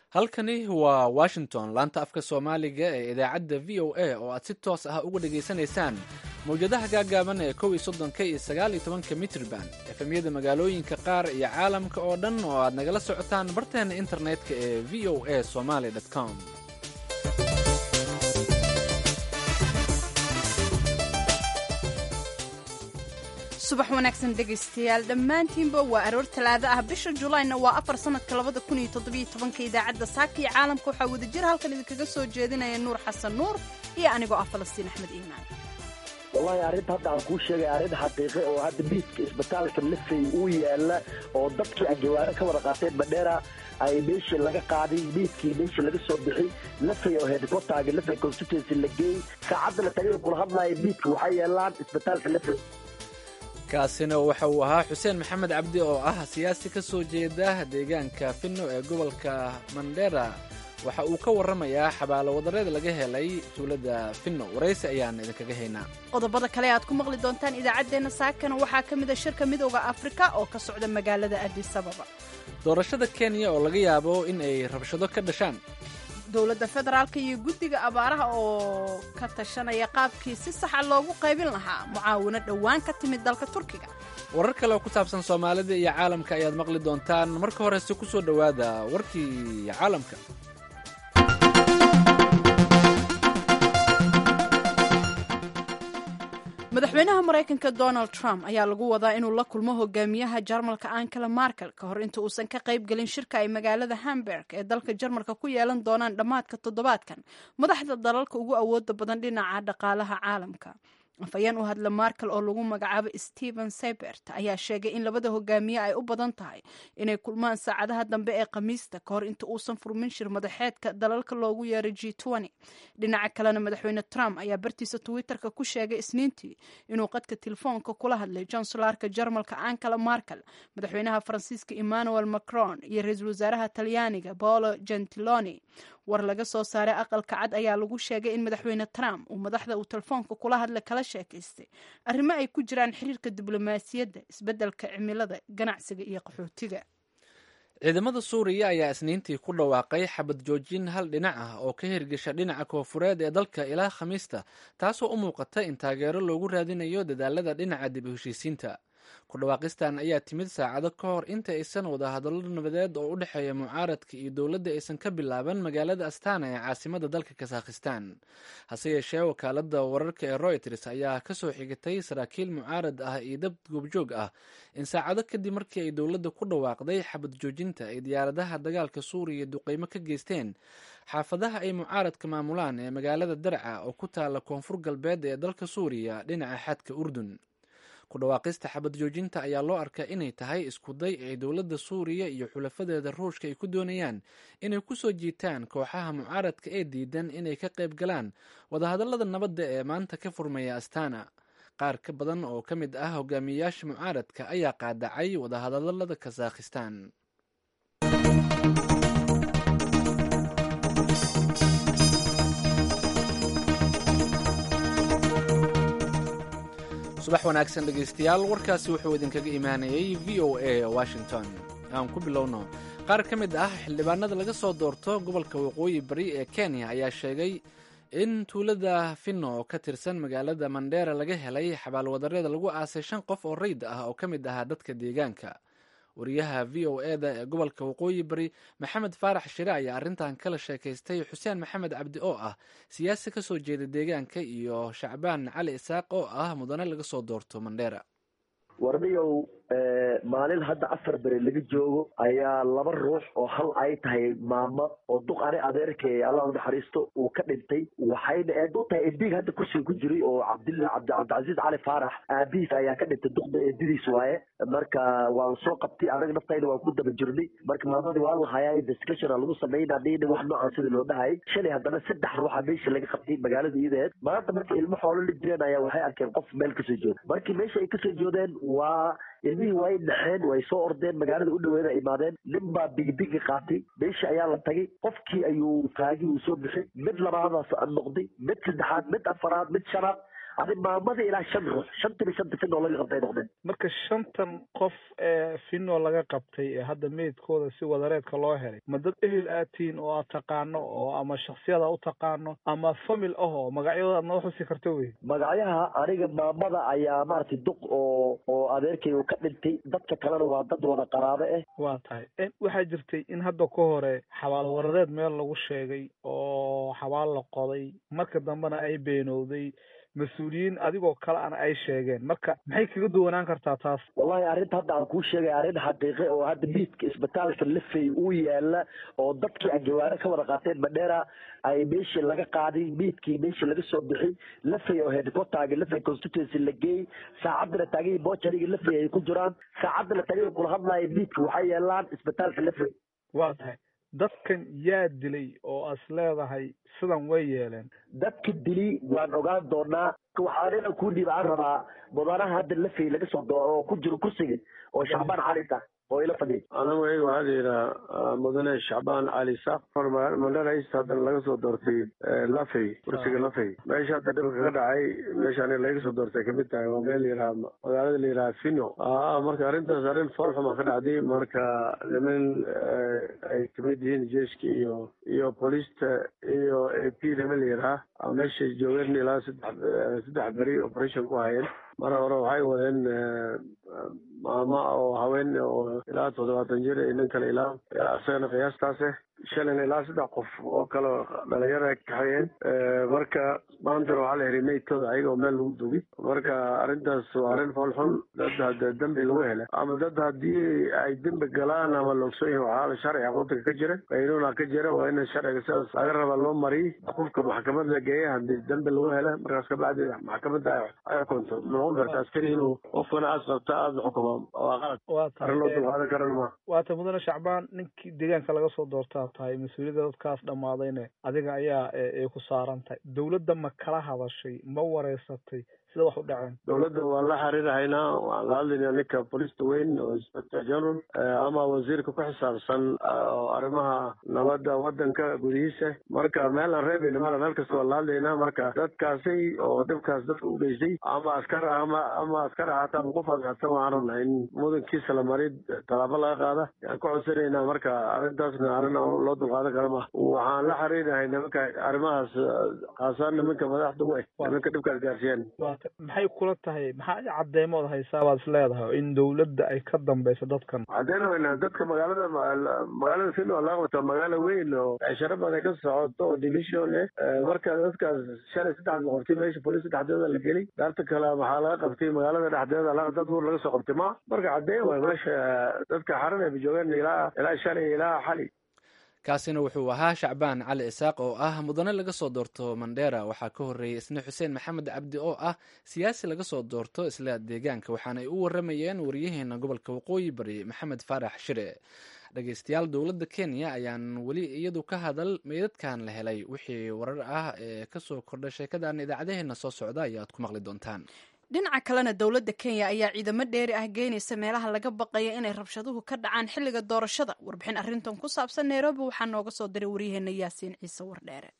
halkani waa washington laanta afka soomaaliga ee idaacadda v o a oo aad si toos ah uga dhegaysanaysaan mawjadaha gaagaaban ee kow iyo soddonka iyo sagaal iyo tobanka mitrban efemyada magaalooyinka qaar iyo caalamka oo dhan oo aad nagala socotaan barteena internetka ee v o a somaly com subax wanaagsan dhegaystayaal dhammaantiinba waa aroor talaado ah bisha julayna waa afar sanadka labada kun iyo toddobiyo tobanka idaacadda saaka iyo caalamka waxaa wadajir halkan idinkaga soo jeedinaya nuur xasan nuur iyo anigoo ah falastiin axmed iimaan wallahi arrinta hadda aan kuu sheegay arrin xaqiiqe oo hadda biiska isbitaalka lafay uu yaala oo dadkii anjawaano ka wada qaateen madheera ay meeshii laga qaaday biiskii meeshii laga soo bixi lafay oo headquarterga lafay constituency la geeyey saacadda la tagay kula hadlaya biiska waxay yeelaan isbitaalka lafay kaasina waxa uu ahaa xuseen maxamed cabdi oo ah siyaasi ka soo jeeda deegaanka finno ee gobolka mandera waxa uu ka warramayaa xabaalo wadareed laga helay tuulada finno waraysi ayaan idinkaga haynaa qodobada kale aad ku maqli doontaan idaacaddeenna saakana waxaa ka mid a shirka midooda afrika oo ka socda magaalada adis ababa doorashada kenya oo laga yaabo in ay rabshado ka dhashaan dowladda federaalka iyo guddiga abaaraha oo ka tashanaya qaabkii si saxa loogu qaybin lahaa mucaawino dhowaan ka timid dalka turkiga warar kale oo ku saabsan soomaalida iyo caalamka ayaad maqli doontaan marka horese ku soo dhowaada warkii caalamka madaxweynaha maraykanka donald trump ayaa lagu wadaa inuu la kulmo hogaamiyaha jarmalka ankela markel ka hor inta uusan ka qayb gelin shirka ay magaalada hamburg ee dalka jarmalka ku yeelan doonaan dhammaadka toddobaadkan madaxda dalalka ugu awooda badan dhinaca dhaqaalaha caalamka afhayeen u hadla markel oo lagu magacaabo stephen sebert ayaa sheegay in labada hogaamiye ay u badan tahay inay kulmaan saacadaha dambe ee khamiista ka hor inta uusan furmin shir madaxeedka dalalka loogu yeeray g dhinaca kalena madaxweyne trump ayaa bartiisa twitterka ku sheegay isniintii inuu qadka telefoonka kula hadlay janselarka jarmalka ankela markel madaxweynaha faransiiska emmanuel macron iyo ra-iisul wasaaraha talyaaniga paolo gentiloni war laga soo saaray aqalka cad ayaa lagu sheegay in madaxweyne trump uu madaxda uu telefoonka kula hadla kala sheekaystay arrimo ay ku jiraan xiriirka diblomaasiyadda isbeddelka cimilada ganacsiga iyo qaxootiga ciidamada suuriya ayaa isniintii ku dhawaaqay xabad joojin hal dhinac ah oo ka hirgesha dhinaca koofureed ee dalka ilaa khamiista taasoo u muuqata in taageero loogu raadinayo dadaalada dhinaca dib u heshiisiinta ku dhawaaqistan ayaa timid saacado ka hor inta aysan wadahadallo nabadeed oo u dhexeeya mucaaradka iyo dowladda aysan ka bilaaban magaalada astana ee caasimada dalka kasakhistan hase yeeshee wakaalada wararka ee royters ayaa kasoo xigatay saraakiil mucaarad ah iyo dad goobjoog ah in saacado kadib markii ay dowladda ku dhawaaqday xabad joojinta ay diyaaradaha dagaalka suuriya duqeymo ka geysteen xaafadaha ay mucaaradka maamulaan ee magaalada darca oo ku taala koonfur galbeed ee dalka suuriya dhinaca xadka urdun ku dhawaaqista xabad joojinta ayaa loo arkaa inay tahay iskuday ay dowladda suuriya iyo xulafadeeda ruushka ay ku doonayaan inay ku soo jiitaan kooxaha mucaaradka ee diidan inay ka qayb galaan wadahadallada nabadda ee maanta ka furmaya astana qaar ka badan oo ka mid ah hogaamiyeyaasha mucaaradka ayaa qaadacay wadahadallada kasakhistan subax wanaagsan dhegaystayaal warkaasi wuxuu idinkaga imaanayay v o a washington aan ku bilowno qaar ka mid ah xildhibaanada laga soo doorto gobolka waqooyi bari ee kenya ayaa sheegay in tuulada finno oo ka tirsan magaalada mandheera laga helay xabaalwadareeda lagu aasay shan qof oo rayd ah oo ka mid ahaa dadka deegaanka wariyaha v o eda ee gobolka waqooyi bari maxamed faarax shire ayaa arrintan kala sheekaystay xuseen maxamed cabdi oo ah siyaasi ka soo jeeda deegaanka iyo shacbaan cali isaaq oo ah mudane laga soo doorto mandheera warniyow maalin hadda afar beri laga joogo ayaa laba ruux oo hal ay tahay maamo oo duq ani adeerkay allah u naxariisto uu ka dhintay waxayna eed u tahay eedig hadda kursiga ku jiray oo cabdilla cabdi cabdicasiis cali faarax aabihiis ayaa ka dhintay duqda eedidiis waaye marka waan soo qabtay anaga naftayna waan ku daba jirnay marka maamadii waa lahayaa investigation lagu sameynaa dhina wax noocan sidii loo dhahayay shalay haddana saddex ruuxa meesha laga qabtay magaalada iyadeed maanta marka ilmo xoolo la jireen ayaa waxay arkeen qof meel kasoo jooda markii meesha ay kasoo joodeen waa ilmihii way dhaxeen way soo ordeen magaalada u dhaweeda imaadeen nin baa bigibigi qaatay meesha ayaa la tagay qofkii ayuu taagi uu soo bixay mid labaadaas noqday mid saddexaad mid afaraad mid shanaad adi maamada ilaa shan ruux shantiba shanta finoo laga qabtay noqdeen marka shantan qof ee finoo laga qabtay ee hadda meydkooda si wadareedka loo helay ma dad ehel aad tihiin oo aad taqaano oo ama shaksiyada u taqaano ama famil ah oo magacyadooda aad noo xusi karto wey magacyaha aniga maamada ayaa maaragtay duq oo oo adeerkay uu ka dhintay dadka kalena waa dad wada qaraabo ah waa tahay waxaa jirtay in hadda ka hore xabaal waradeed meel lagu sheegay oo xabaal la qoday marka dambena ay beenowday mas-uuliyiin adigoo kale ana ay sheegeen marka maxay kaga duwanaan kartaa taas wallahi arrinta hadda aan kuu sheegay arrin xaqiiqe oo hadda miidka isbitaalka lafey uu yaala oo dadkii aan jawaano ka wada qaateen madheera ay meeshii laga qaaday miidkii meeshii laga soo bixi lafey oo headquarterga lafey constituency la geeyey saacadana taagihii bochariga lafey ay ku jiraan saacadana taagihii kula hadlaya miidka waxay yeelaan isbitaalka lafey waa tahay dadkan yaa dilay oo as leedahay sidan way yeeleen dadka dili waan ogaan doonaa waxaa nina kuu dhiib aan rabaa mudanaha hadda lafey laga soo doo oo ku jiro kursiga oo shacbaan calinta oo ila fadhiya anigu iyaga waxaa la yidhaha mudane shacbaan cali saaq mandhara east haddana laga soo doortay lafey kursiga lafey meesha hadda dhibka ka dhacay meesha aniga laga soo doortay kamid tahay waa meel yidhaha magaalada la yidhaha fino marka arrintaas arrin foolxuma ka dhacday marka niman ay kamid yihiin jeeska iyo iyo booliista iyo a p niman la yidhaha meeshay joogeen ilaa saddex saddex beri operation ku hayeen mar hore waxay wadeen maama oo haween oo ilaa toddobaatan jir iyo nin kale ilaa isagana qiyaastaase shalin ilaa saddex qof oo kale dhalinyaro ay kaxeeyeen marka maantana waxaa la helay meydkooda ayaga oo meel lagu dugi marka arrintaas waa arrin foolxun dad hadda dembi lagu hela ama dad haddii ay dembi galaan ama loogson yahin waxaa sharciga waddanka ka jira qaynuuna ka jira waa in sharciga sidaas laga raba loo mariy qofka maxkamad la geeya haddii dembi lagu hela markaas kabacdi maxkamadda ay xukunto noqon karta askari inuu qofkana aad qabta aada xukumo waa qalad arrin loo dulqaadan karan ma waata mudane shacbaan ninkii deegaanka laga soo doortaa tahay mas-uuliyadda dadkaas dhammaadayne adiga ayaa ay ku saaran tahay dowladda ma kala hadashay ma wareysatay sida wax u dhaceen dowladda waan la xiriirhaynaa waan la hadlaynaa ninka bolista weyn oo inspector general ama wasiirka ku xisaabsan oo arrimaha nabadda waddanka gudihiisa marka meel aan reebayna mala meel kasta waan la hadlaynaa marka dadkaasi oo dhibkaas dadka u geystay ama askar ama ama askar ahaata ama qof adkaadsan waxaan rabnaa in mudankiisa la mari tallaabo laga qaada yaan ku codsanaynaa marka arrintaasna arrin loo dulqaadan kara ma waxaan la xiriirnahay nimanka arrimahaas khaasaan nimanka madaxda u eh nimanka dhibkaas gaarsiiyaan maxay kula tahay maxaa cadeymood haysaa baad is leedahay in dowladda ay ka dambeyso dadkan caddeyn weyna dadka magaalada magaalada fino laga wato magaalo weyn oo cisharo badan ka socoto oo division eh marka dadkaas shalay saddex la qabtay meesha bolis saddexdeeda la gelay daarta kale waxaa laga qabtay magaalada dhexdeeda dad buur laga soo qabtay ma marka caddeyn waay meesha dadka xaran ay joogeen ilaa ilaa shalay ilaa xali kaasina wuxuu ahaa shacbaan cali isaaq oo ah mudane laga soo doorto mandheera waxaa ka horreeyey isna xuseen maxamed cabdi oo ah siyaasi laga soo doorto isla deegaanka waxaana ay u waramayeen wariyaheena gobolka waqooyi bari maxamed faarax shire dhegeystayaal dowladda kenya ayaan weli iyadu ka hadal meydadkan la helay wixii warar ah ee kasoo kordha sheekadan idaacadaheena soo socda ayaad ku maqli doontaan dhinaca kalena dowladda kenya ayaa ciidamo dheeri ah geynaysa meelaha laga baqaya inay rabshaduhu ka dhacaan xilliga doorashada warbixin arrintan ku saabsan nairobi waxaa nooga soo diray waryaheena yaasiin ciise wardheere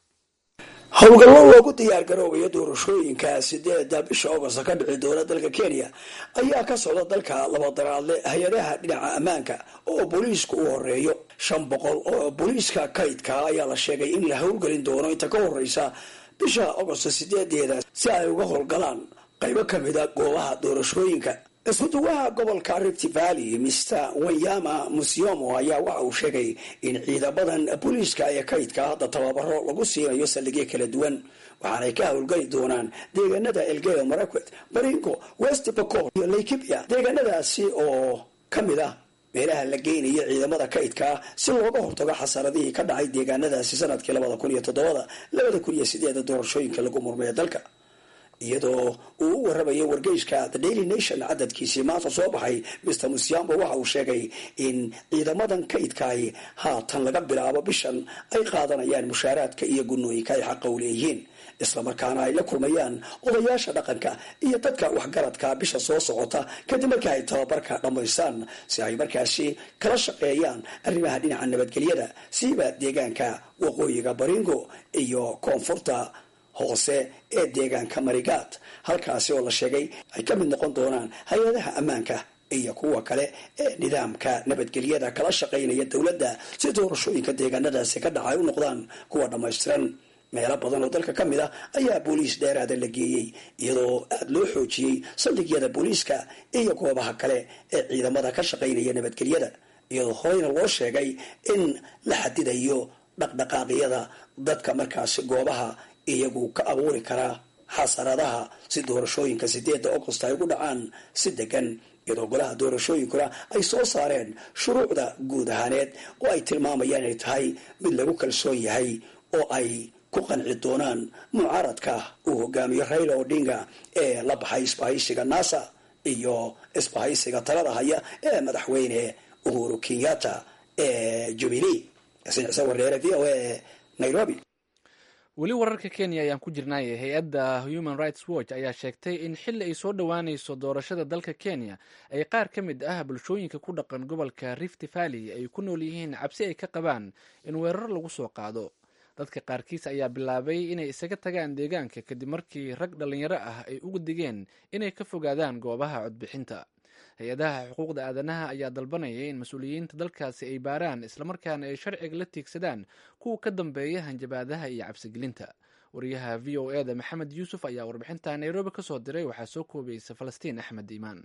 howlgallo loogu diyaargaroobayo doorashooyinka sideeda bisha ogost ka dhici doona dalka kenya ayaa ka socda dalka labadaraadle hay-adaha dhinaca ammaanka oo booliisku u horeeyo shan boqol oo booliiska kaydka ayaa la sheegay in la howlgelin doono inta ka horeysa bisha ogost sideedeeda si ay uga howlgalaan qaybo kamida goobaha doorashooyinka iskuduwaha gobolka rift valley mr wanyama musyomo ayaa waxa uu sheegay in ciidamadan booliiska ee kaydka hadda tababaro lagu siinayo saldhigyo kala duwan waxaanay ka howlgeli doonaan deegaanada elgeyo marakwet baringo west bacol iyo laikibia deegaanadaasi oo kamid ah meelaha la geynayo ciidamada kaydka si looga hortago xasaradihii ka dhacay deegaanadaasi sanadkii labada kun iyo toddobada labada kun iyo sideeda doorashooyinka lagu murmaya dalka iyadoo uu u waramayo wargeyska the daily nation cadadkiisii maanta soo baxay mr musiambo waxa uu sheegay in ciidamadan kaydkaay haatan laga bilaabo bishan ay qaadanayaan mushaaraadka iyo gunooyinka ay xaqa u leeyihiin islamarkaana ay la kulmayaan odayaasha dhaqanka iyo dadka waxgaradka bisha soo socota kadib markii ay tababarka dhammaystaan si ay markaasi kala shaqeeyaan arrimaha dhinaca nabadgelyada siiba deegaanka waqooyiga baringo iyo koonfurta hoose ee deegaanka marigaad halkaasi oo la sheegay ay ka mid noqon doonaan hay-adaha ammaanka iyo kuwa kale ee nidaamka nabadgelyada kala shaqaynaya dowladda si doorashooyinka deegaanadaasi ka dhacay u noqdaan kuwa dhammaystiran meelo badan oo dalka ka mid ah ayaa booliis dheeraada la geeyey iyadoo aada loo xoojiyey saldhigyada booliiska iyo goobaha kale ee ciidamada ka shaqaynaya nabadgelyada iyadoo horeyna loo sheegay in la xadidayo dhaqdhaqaaqyada dadka markaasi goobaha iyagu ka abuuri kara xasaradaha si doorashooyinka sideedda augost ay ugu dhacaan si degan iyadoo golaha doorashooyinkuna ay soo saareen shuruucda guud ahaaneed oo ay tilmaamayaan inay tahay mid lagu kalsoon yahay oo ay ku qanci doonaan mucaaradka uu hogaamiyo raila odinga ee la baxay isbahaysiga nasa iyo isbahaysiga talada haya ee madaxweyne uhuru kenyatta ee jubilee yasin wareere v o a nairobi weli wararka kenya ayaan ku jirnay hay-adda human rights watch ayaa sheegtay in xilli ay soo dhowaanayso doorashada dalka kenya ay qaar ka mid ah bulshooyinka ku dhaqan gobolka rift valley ay ku nool yihiin cabsi ay ka qabaan in weerar lagu soo qaado dadka qaarkiis ayaa bilaabay inay isaga tagaan deegaanka kadib markii rag dhallinyaro ah ay uga digeen inay ka fogaadaan goobaha codbixinta hay-adaha xuquuqda aadanaha ayaa dalbanaya in mas-uuliyiinta dalkaasi ay baaraan islamarkaana ay sharciga la tiigsadaan kuwa ka dambeeya hanjabaadaha iyo cabsigelinta wariyaha v o eda maxamed yuusuf ayaa warbixinta nairobi ka soo diray waxaa soo koobaysa falastiin axmed iimaan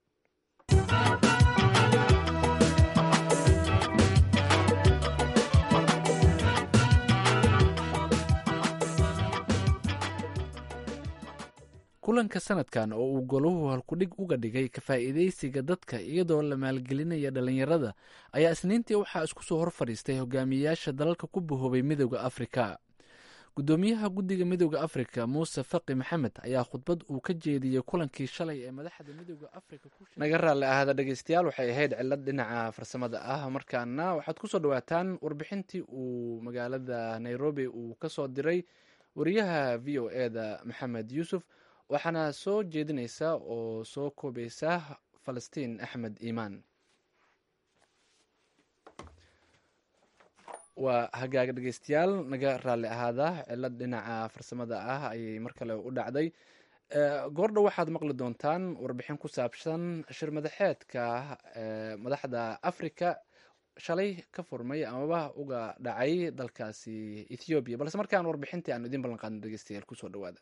kulanka sanadkan oo uu goluhu halkudhig uga dhigay ka faa'iidaysiga dadka iyadoo la maalgelinaya dhallinyarada ayaa isniintii waxaa isku soo hor fadhiistay hogaamiyeyaasha dalalka ku bahoobay midooda afrika guddoomiyaha guddiga midooda afrika muuse faqi maxamed ayaa khudbad uu ka jeediyey kulankii shalay ee madaxda midooda afrika naga raalli ahada dhegeystayaal waxay ahayd cilad dhinaca farsamada ah markaana waxaad kusoo dhawaataan warbixintii uu magaalada nairobi uu kasoo diray wariyaha v o eda maxamed yuusuf waxaana soo jeedinaysa oo soo koobaysa falastiin axmed iimaan waa hagaaga dhegeystayaal naga raalli ahaada cilad dhinaca farsamada ah ayay mar kale u dhacday goordhow waxaad maqli doontaan warbixin ku saabsan shir madaxeedka madaxda africa shalay ka furmay amaba uga dhacay dalkaasi ethoobiya balse markaan warbixintii aanu idiin ballan qaadno dhegeystayaal kusoo dhawaada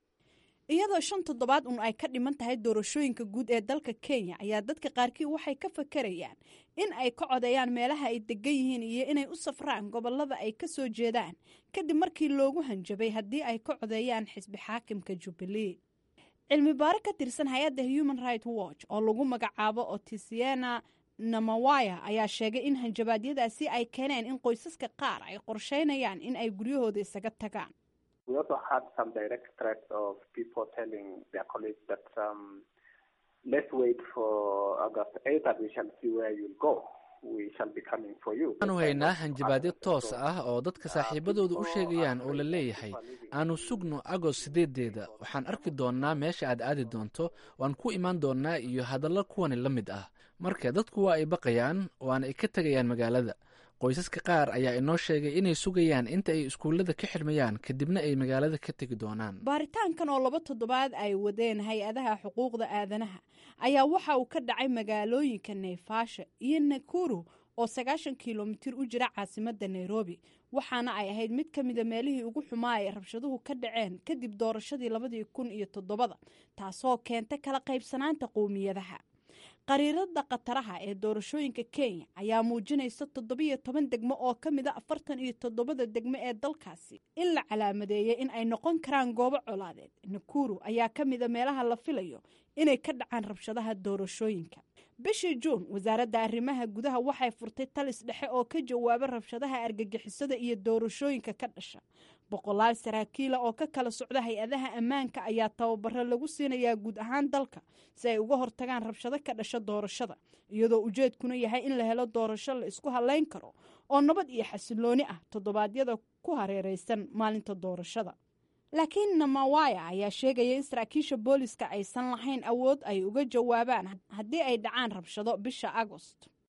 iyadoo shan toddobaad un ay ka dhiman tahay doorashooyinka guud ee dalka kenya ayaa dadka qaarkii waxay ka fakarayaan in ay ka codeeyaan meelaha ay degan yihiin iyo inay u safraan gobolada ay ka soo jeedaan kadib markii loogu hanjabay haddii ay ka codeeyaan xisbi xaakimka jubbalee cilmi baaro ka tirsan hay-adda human right watch oo lagu magacaabo otisiana namawaya ayaa sheegay in hanjabaadyadaasi ay keeneen in qoysaska qaar ay qorsheynayaan in ay guryahooda isaga tagaan we also had some direct threats of people telling their colleagues that um, let's wait for August 8th and we shall see where you'll go. We shall be coming for you. waxaanu haynaa hanjabaadyo toos ah oo dadka saaxiibadooda u sheegayaan oo la leeyahay aanu sugno agost sideedeeda waxaan arki doonnaa meesha aad aadi doonto waan ku imaan doonnaa iyo hadallo kuwani la mid ah marka dadku waa ay baqayaan waana ay ka tegayaan magaalada qoysaska qaar ayaa inoo sheegay inay sugayaan inta ay iskuullada ka xidhmayaan kadibna ay magaalada ka tegi doonaan baaritaankan oo laba toddobaad ay wadeen hay-adaha xuquuqda aadanaha ayaa waxa uu ka dhacay magaalooyinka nayfaasha iyo nakuru oo sagaashan kilomitir u jira caasimadda nairobi waxaana ay ahayd mid ka mida meelihii ugu xumaa ay rabshaduhu ka dhaceen kadib doorashadii labadii kun iyo toddobada taasoo keenta kala qaybsanaanta qowmiyadaha qariirada khataraha ee doorashooyinka kenya ayaa muujinaysa toddobiyo toban degmo oo ka mid a afartan iyo toddobada degmo ee dalkaasi in la calaamadeeyay in ay noqon karaan goobo colaadeed nakuru ayaa ka mida meelaha la filayo inay ka dhacaan rabshadaha doorashooyinka bishii juun wasaaradda arrimaha gudaha waxay furtay talis dhexe oo ka jawaaba rabshadaha argagixisada iyo doorashooyinka ka dhasha boqolaal saraakiila oo ka kala socda hay-adaha ammaanka ayaa tababaro lagu siinayaa guud ahaan dalka si ay uga hortagaan rabshado ka dhasha doorashada iyadoo ujeedkuna yahay in la helo doorasho la isku halayn karo oo nabad iyo xasilooni ah toddobaadyada ku hareereysan maalinta doorashada laakiin namawaya ayaa sheegaya in saraakiisha booliska aysan lahayn awood ay uga jawaabaan haddii ay dhacaan rabshado bisha agost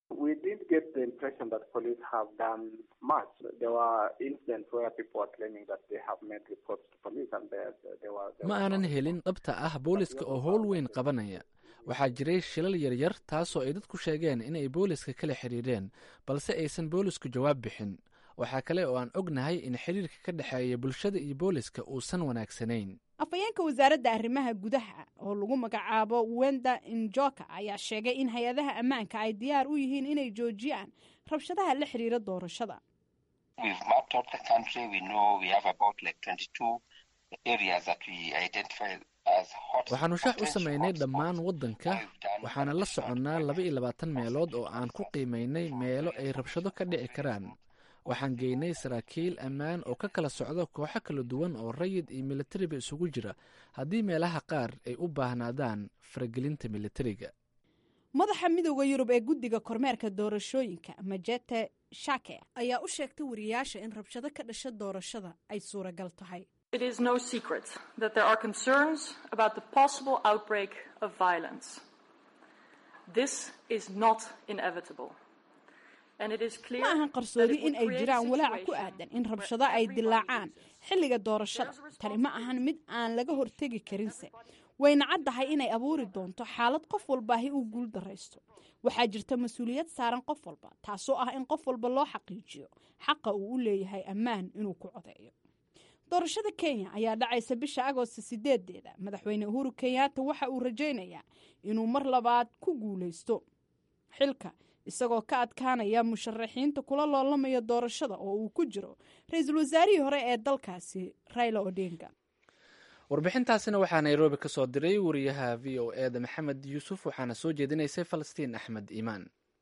We did get the impression that police have done much. There were incidents where people were claiming that they have made reports to police and there, there were... There ma were aanan no- helin dhabta ah booliska oo howl weyn qabanaya waxaa jiray shilal yaryar taasoo ay dadku sheegeen inay booliska kala xiriireen balse aysan boolisku jawaab bixin waxaa kale oo aan ognahay in xiriirka ka dhexeeya bulshada iyo booliska uusan wanaagsanayn afhayeenka wasaaradda arrimaha gudaha oo lagu magacaabo wenda injoka ayaa sheegay in hay-adaha ammaanka ay diyaar u yihiin inay joojiyaan rabshadaha la xiriira doorashada We've mapped out the country. We know we have about like 22 areas that we identify as hot. waxaanu shax u potential samaynay hotspots. dhammaan waddanka What we've done waxaana la soconnaa laba iyo labaatan meelood oo aan ku qiimaynay meelo ay rabshado ka dhici karaan waxaan geynay saraakiil ammaan oo ka kala socda kooxo kala duwan oo rayid iyo militariba isugu jira haddii meelaha qaar ay u baahnaadaan faragelinta militariga madaxa midooda yurub ee guddiga kormeerka doorashooyinka majete shake ayaa u sheegtay wariyaasha in rabshado ka dhasha doorashada ay suuragal tahay It is no secret that there are concerns about the possible outbreak of violence. This is not inevitable. And it is clear ma ahan that qarsoodi it would in ay create a jiraan walaaca ku situation aadan in where rabshado ay everybody dilaacaan loses. xilliga doorashada tani ma ahan mid aan laga hortegi karinse wayna caddahay inay abuuri doonto xaalad qof walbaahi uu guul daraysto waxaa jirta mas-uuliyad saaran qof walba taasoo ah in qof walba loo xaqiijiyo xaqa uu u leeyahay ammaan inuu ku codeeyo doorashada kenya ayaa dhacaysa bisha agoosta sideedeeda madaxweyne uhuru kenyaata waxa uu rajaynayaa inuu mar labaad ku guuleysto xilka isagoo ka adkaanaya musharaxiinta kula loolamaya doorashada oo uu ku jiro ra-iisul wasaarihii hore ee dalkaasi raila odinga warbixintaasina waxaa nairobi ka soo diray wariyaha v o e da maxamed yuusuf waxaana soo jeedinaysay falastiin axmed iimaan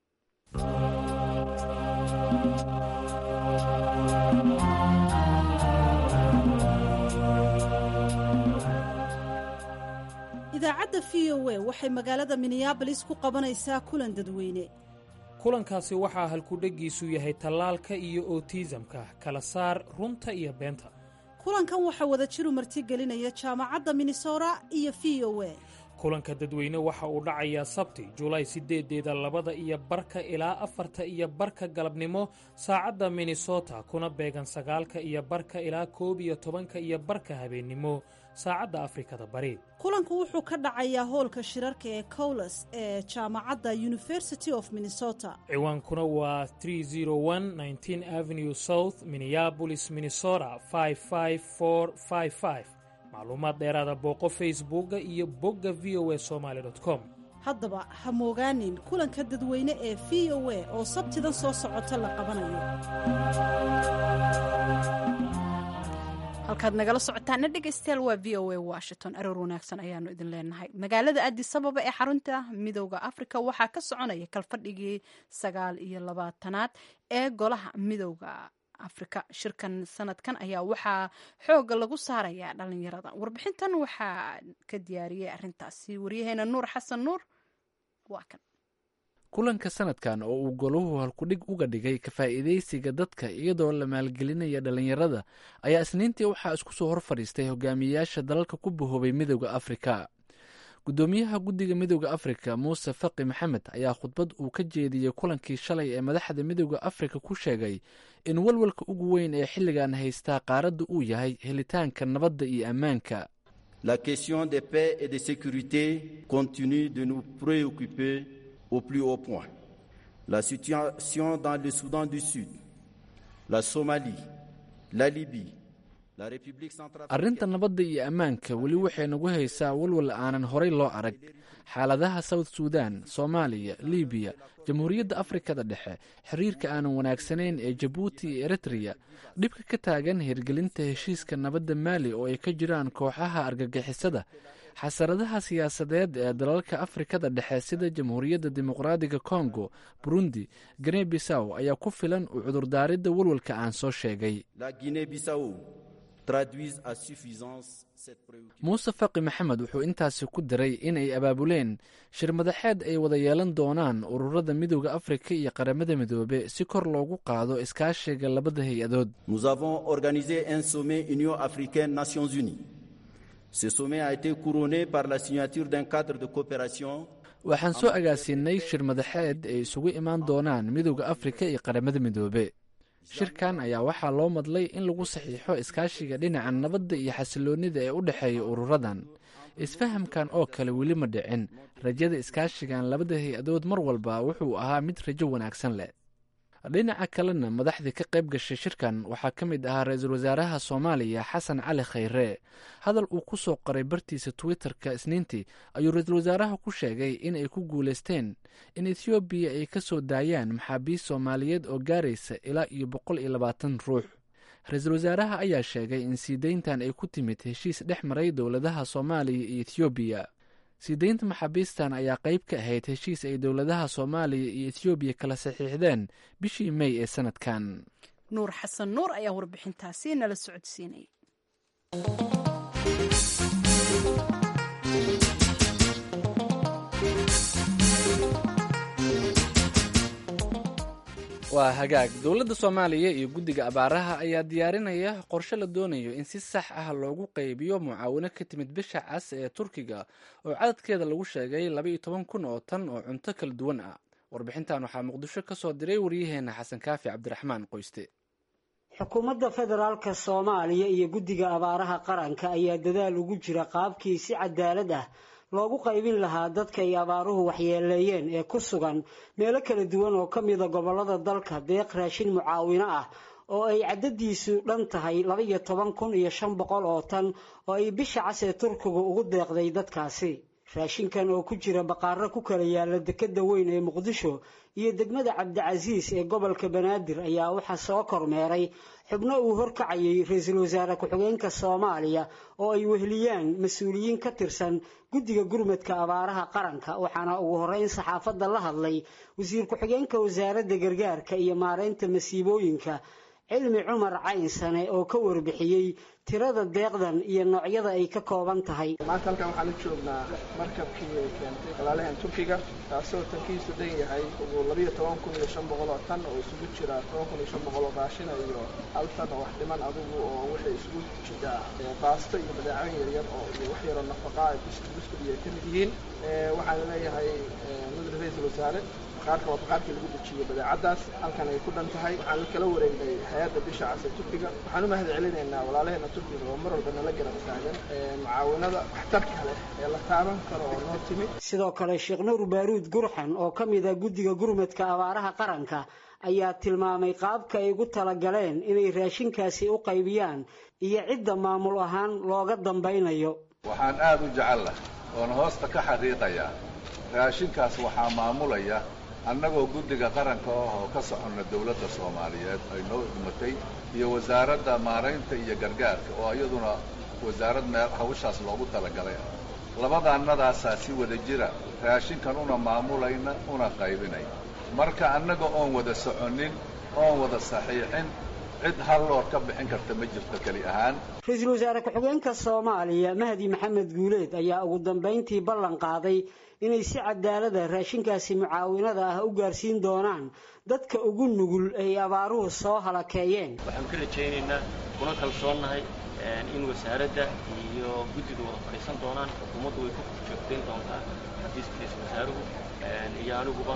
idaacadda v o a waxay magaalada minneabolis ku qabanaysaa kulan dadweyne kulankaasi waxaa halkudheggiisu yahay tallaalka iyo otiisamka kala saar runta iyo beenta kulankan waxaa wada jiru martigelinaya jaamacadda minnesota iyo v o a kulanka dadweyne waxa uu dhacayaa sabti julaay sideedeeda labada iyo barka ilaa afarta iyo barka galabnimo saacadda minnesota kuna beegan sagaalka iyo barka ilaa koob iyo tobanka iyo barka habeennimo saacadda afrikada bari kulanku wuxuu ka dhacayaa hoolka shirarka ee cowles ee jaamacadda university of minnesota ciwaankuna waa 301 avenue south minneapolis minnesota 55455 macluumaad dheeraada booqo facebooka iyo bogga v o a somaly com haddaba ha moogaanin kulanka dadweyne ee v o a oo sabtidan soo socota la qabanayo halkaad nagala socotaana dhegeystayaal waa v o a washington aroor wanaagsan ayaanu idin leenahay magaalada addis ababa ee xarunta midooda afrika waxaa ka soconaya kalfadhigii sagaal iyo labaatanaad ee golaha midooda afrika shirkan sanadkan ayaa waxaa xooga lagu saarayaa dhalinyarada warbixintan waxaa ka diyaariyey arintaasi waryaheena nuur xasan nuur waa kan kulanka sanadkan oo uu goluhu halkudhig uga dhigay ka faa'iidaysiga dadka iyadoo la maalgelinaya dhallinyarada ayaa isniintii waxaa isku soo hor fadhiistay hogaamiyeyaasha dalalka ku bahoobay midooda afrika guddoomiyaha guddiga midooda afrika muuse faqi maxamed ayaa khudbad uu ka jeediyey kulankii shalay ee madaxda midooda afrika ku sheegay in walwalka ugu weyn ee xilligan haystaa qaaradda uu yahay helitaanka nabadda iyo ammaanka La question de paix et de sécurité continue de nous préoccuper au plus haut point. La situation dans le Soudan du Sud, la Somalie, la Libye, la République centrafricaine. arrinta nabadda iyo ammaanka weli waxay nagu haysaa walwal aanan horay loo arag xaaladaha south sudan soomaaliya libiya jamhuuriyadda afrikada dhexe xiriirka aanan wanaagsanayn ee jabuuti iyo eritreya dhibka ka taagan hirgelinta heshiiska nabadda maali oo ay ka jiraan kooxaha argagixisada xasaradaha siyaasadeed ee dalalka afrikada dhexe sida jamhuuriyadda dimuqraadiga kongo burundi gine bisaw ayaa ku filan u cudurdaaridda walwalka aan soo sheegay La Guinée-Bissau traduisent à suffisance cette préoccupation. muuse faqi maxamed wuxuu intaasi ku daray inay abaabuleen shir madaxeed ay wada yeelan doonaan ururada midooda afrika iyo qaramada midoobe si kor loogu qaado iskaashiga labada hay-adood Nous avons organisé un sommet Union africaine-Nations unies. Ce sommet a été couronné par la signature d'un cadre de coopération waxaan soo agaasiinay shir madaxeed ay isugu imaan doonaan midowda afrika iyo qaramada midoobe shirkan ayaa waxaa loo madlay in lagu saxiixo iskaashiga dhinaca nabadda iyo xasiloonnida ee u dhexeeya ururadan isfahamkan oo kale weli ma dhicin rajada iskaashigan labada hay-adood mar walba wuxuu ahaa mid rajo wanaagsan leh dhinaca kalena madaxdii ka qayb gashay shirkan waxaa ka mid ahaa ra-iisul wasaaraha soomaaliya xasan cali khayre hadal uu ku soo qoray bartiisa twitter-ka isniintii ayuu ra-iisul wasaaraha ku sheegay in ay ku guulaysteen in ethoobiya ay ka soo daayaan maxaabiist soomaaliyeed oo gaaraysa ilaa iyo boqol iyo labaatan ruux ra-iisul wasaaraha ayaa sheegay in sii deyntan ay ku timid heshiis dhex maray dowladaha soomaaliya iyo ethoobiya sii deynta maxaabiistan ayaa qayb ka ahayd heshiis ay dowladaha soomaaliya iyo ethoobiya kala saxiixdeen bishii mey ee sanadkan nuur xasan nuur ayaa warbixintaasi nala socodsiinay waa hagaag dowladda soomaaliya iyo guddiga abaaraha ayaa diyaarinaya qorshe la doonayo in si sax ah loogu qaybiyo mucaawino ka timid bisha cas ee turkiga oo cadadkeeda lagu sheegay labaiyo toban kun oo tan oo cunto kala duwan ah warbixintan waxaa muqdisho ka soo diray waryaheena xasan kaafi cabdiraxmaan qoyste xukuumadda federaalka soomaaliya iyo guddiga abaaraha qaranka ayaa dadaal ugu jira qaabkii si cadaalad ah loogu qaybin lahaa dadka ay abaaruhu waxyeeleeyeen ee ku sugan meelo kala duwan oo ka mida gobollada dalka deeq raashin mucaawino ah oo ay caddadiisu dhan tahay laba-iyo toban kun iyo shan boqol oo tan oo ay bisha cas ee turkigu ugu deeqday dadkaasi raashinkan oo ku jira baqaaro ku kala yaala dekedda weyn ee muqdisho iyo degmada cabdicasiis ee gobolka banaadir ayaa waxaa soo kormeeray xubno uu horkacayay ra-iisul wasaare ku-xigeenka soomaaliya oo ay weheliyaan mas-uuliyiin ka tirsan guddiga gurmadka abaaraha qaranka waxaana ugu horreyn saxaafadda la hadlay wasiir ku-xigeenka wasaaradda gargaarka iyo maareynta masiibooyinka cilmi cumar caynsane oo ka warbixiyey tirada deeqdan iyo noocyada ay ka kooban tahay maanta halkan waxaan u joognaa markabkii ay keentay walaalahan turkiga taasoo tankiisu dhan yahay ugu labiyo toban kun iyo shan boqol oo tan oo isugu jira toban kun iyo shan boqol oo raashina iyo hal tan oo wax dhiman adigu oo waxay isugu jiraa baasto iyo badeecooyin yaryar oo iyo wax yaroo nafaqaa ay buskud buskud iyo ka mid yihiin waxaan leeyahay mudane ra-iisul wasaare baqaarka waa baqaarkii lagu dejiyo badeecadaas halkan ay ku dhan tahay waxaan kala wareegnay hay-adda bisha cas ee turkiga waxaan u mahad celinaynaa walaalaheena turkiga oo mar walba nala garab taagan mucaawinada waxtarka leh ee la taaban karo oo noo timid sidoo kale sheekh nuur baaruud gurxan oo ka mid a guddiga gurmadka abaaraha qaranka ayaa tilmaamay qaabka ay ugu talagaleen inay raashinkaasi u qaybiyaan iyo cidda maamul ahaan looga dambaynayo waxaan aada u jecella oona hoosta ka xaqiiqayaa raashinkaas waxaa maamulaya annagoo guddiga qaranka ah oo ka soconna dawladda soomaaliyeed ay noo dhimatay iyo wasaaradda maaraynta iyo gargaarka oo iyaduna wasaarad meel hawshaas loogu talagalay ah labadaannadaasaa si wada jira raashinkan una maamulayna una qaybinayna marka annaga oon wada soconnin oon wada saxiixin cid hal loor ka bixin karta ma jirto keli ahaan ra-iisul wasaare ku-xigeenka soomaaliya mahdi maxamed guuleed ayaa ugu dambayntii ballan qaaday inay si cadaalada raashinkaasi mucaawinada ah u gaarsiin doonaan dadka ugu nugul ay abaaruhu soo halakeeyeen waxaan ka rajaynaynaa kuna kalsoonnahay in wasaaradda iyo guddiga wada fadhiisan doonaan xukuumaddu way ku joogtayn doontaa xafiiska ra-iisul wasaaruhu iyo aniguba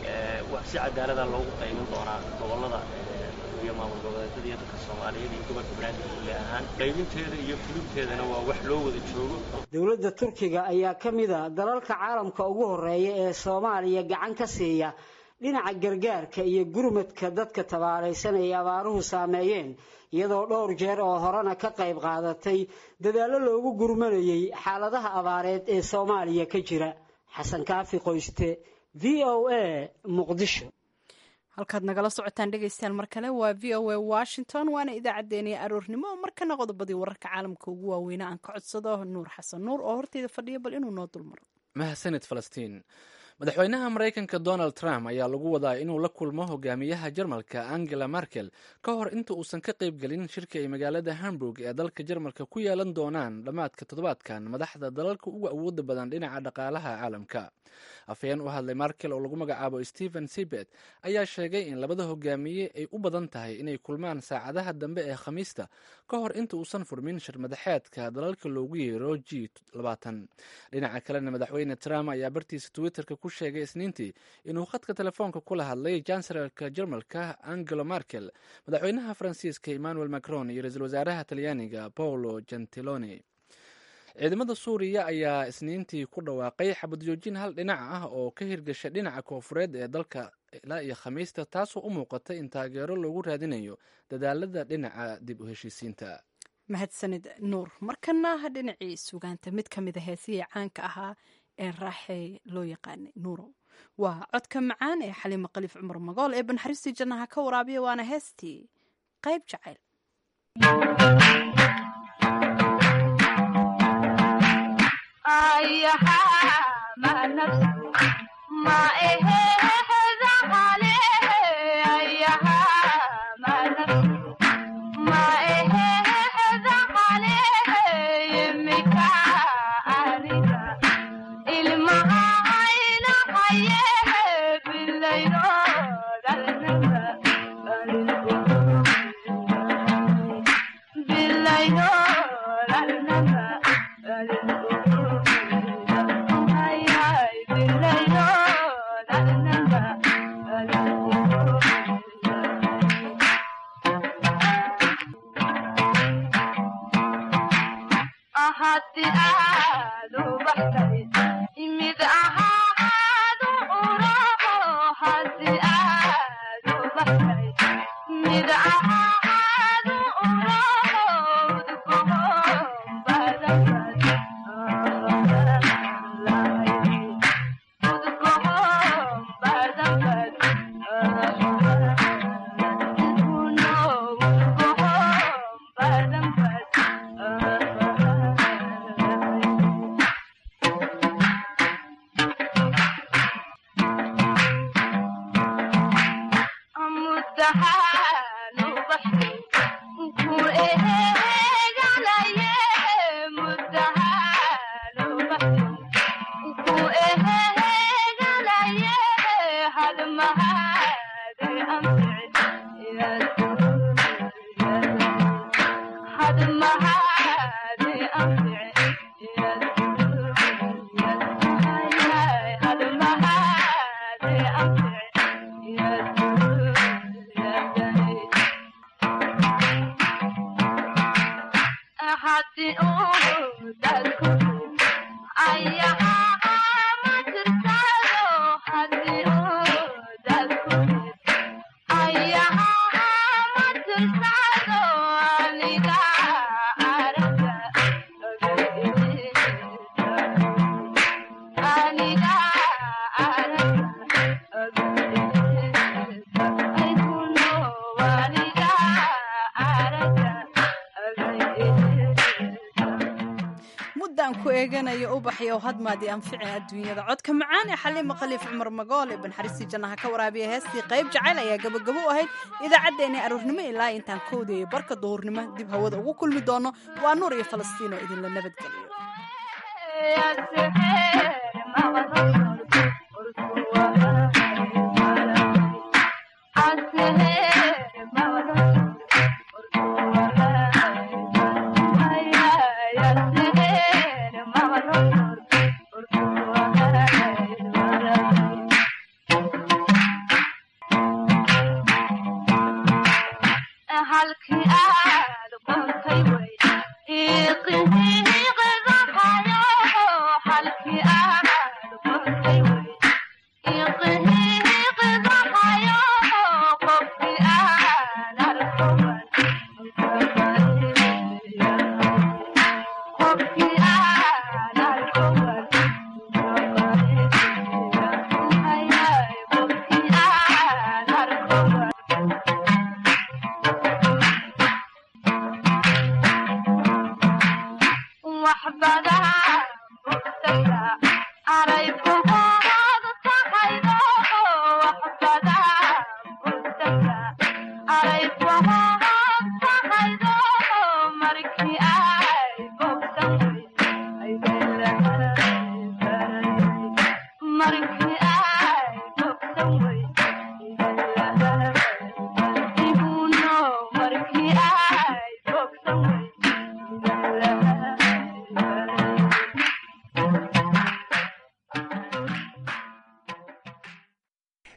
si cadaalada loogu qaymin doonaa gobollada iyo maamul goboleedyada iyo dadka soomaaliyeed iyo gobolka banaadir kulle ahaan qaybinteeda iyo fulubteedana waa wax loo wada joogo dowladda turkiga ayaa ka mid a dalalka caalamka ugu horreeya ee soomaaliya gacan ka siiya dhinaca gargaarka iyo gurmadka dadka tabaalaysan ay abaaruhu saameeyeen iyadoo dhowr jeer oo horena ka qayb qaadatay dadaallo loogu gurmanayay xaaladaha abaareed ee soomaaliya ka jira xasan kaafi qoyste v o a muqdisho halkaad nagala socotaan dhegaystayaal mar kale waa v o a washington waana idaacaddeenii aroornimo oo markana qodobadii wararka caalamka ugu waaweyna aan ka codsado nuur xasan nuur oo horteyda fadhiya bal inuu noo dulmaro mahadsanid falastiin madaxweynaha maraykanka donald trump ayaa lagu wadaa inuu la kulmo hogaamiyaha jarmalka angela merkel ka hor inta uusan ka qaybgelin shirka ay magaalada hamburg ee dalka jarmalka ku yeelan doonaan dhammaadka toddobaadkan madaxda dalalka ugu awooda badan dhinaca dhaqaalaha caalamka afhayeen u hadlay markel oo lagu magacaabo stephen sibet ayaa sheegay in labada hogaamiye ay u badan tahay inay kulmaan saacadaha dambe ee khamiista ka hor inta uusan furmin shirmadaxeedka dalalka loogu yeero g labaatan dhinaca kalena madaxweyne trump ayaa bartiisa twitterka ku sheegay isniintii inuu khadka telefoonka kula hadlay jansalarka jermalka angelo merkel madaxweynaha faransiiska emmanuel macron iyo ra-iisul wasaaraha talyaaniga paolo gentiloni ciidamada suuriya ayaa isniintii ku dhawaaqay xabad joojin hal dhinac ah oo ka hirgasha dhinaca koofureed ee dalka ilaa iyo khamiista taasoo u muuqata in taageero loogu raadinayo dadaalada dhinaca dib u heshiisiinta mahadsanid nuur markana dhinacii sugaanta mid ka mida heesihii caanka ahaa ee raaxey loo yaqaanay nuurow waa codka macaan ee xaliimo khaliif cumar magool ee banxariistii jannaha ka waraabiya waana heestii qayb jacayl ubaxyo hadmaadii anfici adduunyada codka macaan ee xaliima khaliif cumar magool ee banxariistii jannaha ka waraabiya heestii qayb jacayl ayaa gabagabo u ahayd idaacaddeenii aroornimo ilaa intaan kowda iyo barka duhurnimo dib hawada ugu kulmi doono waa nuur iyo falastiin oo idinla nabadgeliyo halkii aad qortay way iqihiiqidaqayo halkii aad qortay way iqihiiqidaqayo qofkii aan arkoman qofkii aan arkoman qofkii aan arkoman away